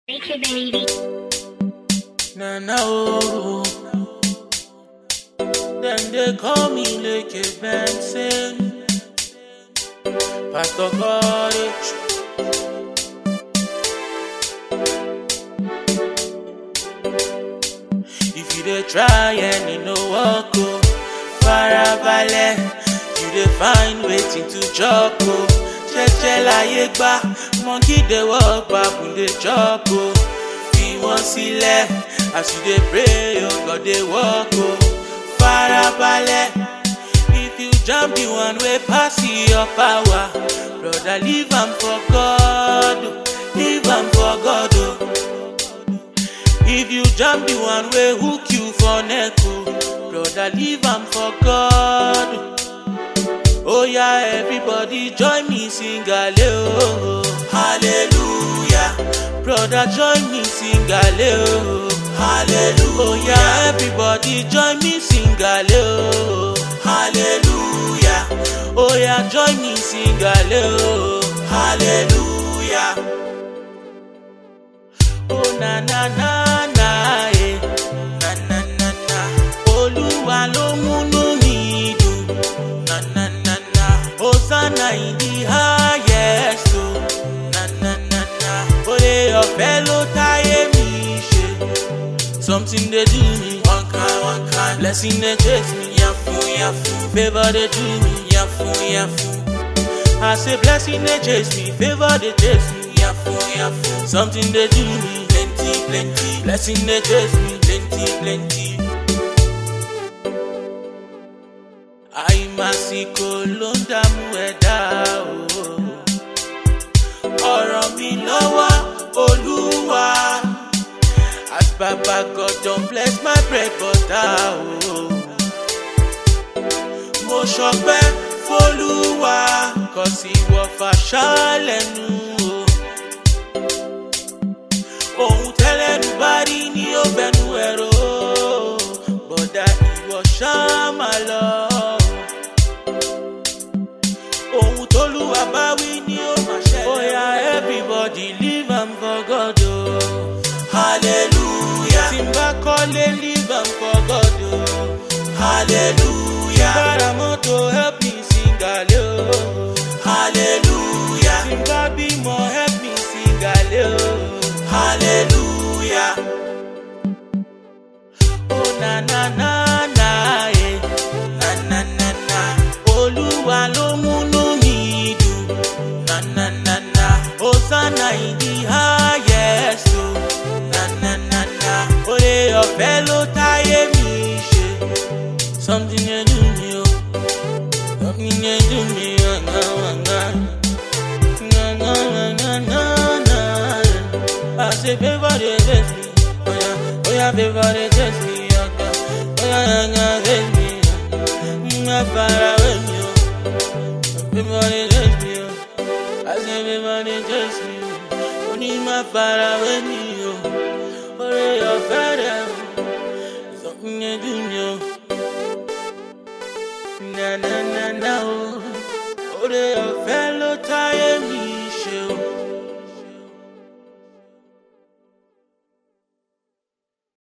Make it baby. Na na oh. Then they call me Leke Benson. Pastor Courage. If you dey try and you no work oh, farabalẹ̀, you dey find wetin to chop oh. Jẹ́jẹ́ láyé gbá, monkey dey work, baboon dey chop oh. Fi wọ́n sílẹ̀, as you dey pray, your God dey work oh. Farabalẹ̀, if you jam the one wey pass your power, brother leave am for God, oh. leave am for God oh. If you jam the one wey hook you for neck, oh, brother, leave am for God. Oh yeah, everybody join me sing hallelujah, hallelujah. Brother, join me sing hallelujah, hallelujah. Oh yeah, everybody join me sing hallelujah, hallelujah. Oh yeah, join me sing hallelujah, hallelujah. Oh na na na na eh. Na na na na. Olúwa ló múnú mi dùn. Na na na na. Hosanna in the highest o. Na na na na. Oore ọ̀fẹ́ ló táyé mi ṣe. Something dey do me one kind one kind. Blessing dey chase me yafun yafun. Favour dey do me yafun yafun. I say blessing dey chase me, favor dey chase me, yafun yafun. Something dey do me, plenty plenty. Blessing dey chase me, plenty plenty. Àìmàsìkò ló ń dààmú ẹ̀dá o. Ọ̀rọ̀ mi lọ́wọ́ Olúwa. As Baba God don bless my bread butter o. Mo ṣọpẹ́ f'Olúwa kò sí wọ fàṣà lẹ́nu o. Ohun tẹ́lẹ̀nu bá rí ní ó bẹnu ẹ̀rọ bọ̀dá ìwọ ṣá máa lọ. Ohun tólúwa bá wí ní ó máa ṣẹlẹ̀. Oya everybody leave am for God o. Hallelujah. Tí n bá kọ́lé leave am for God o. Hallelujah. Tí n bá ra mọ́tò help me sing ale o. Hallelujah. Tí n bá bímọ help me sing ale o. Hallelujah. Oh na na na na eh. Na na na na. Olúwa ló múnú mi dùn. Na na na na. Hosanna in the highest o. Na na na na. Oore ọ̀fẹ́ ló táyé mi ṣe. Something dey do me o. Something dey do me o. Na na na. Na na na na na na. I say favour dey chase me. Oya oya favour dey chase me. Oya oya oya chase me. Má fara wé mi o. Favour dey chase me o. I say favour dey chase me o. Oní má fara wé mi o. Oore ọ̀fẹ́ rẹ̀ o. Something dey do me o. Na na na na o. Oore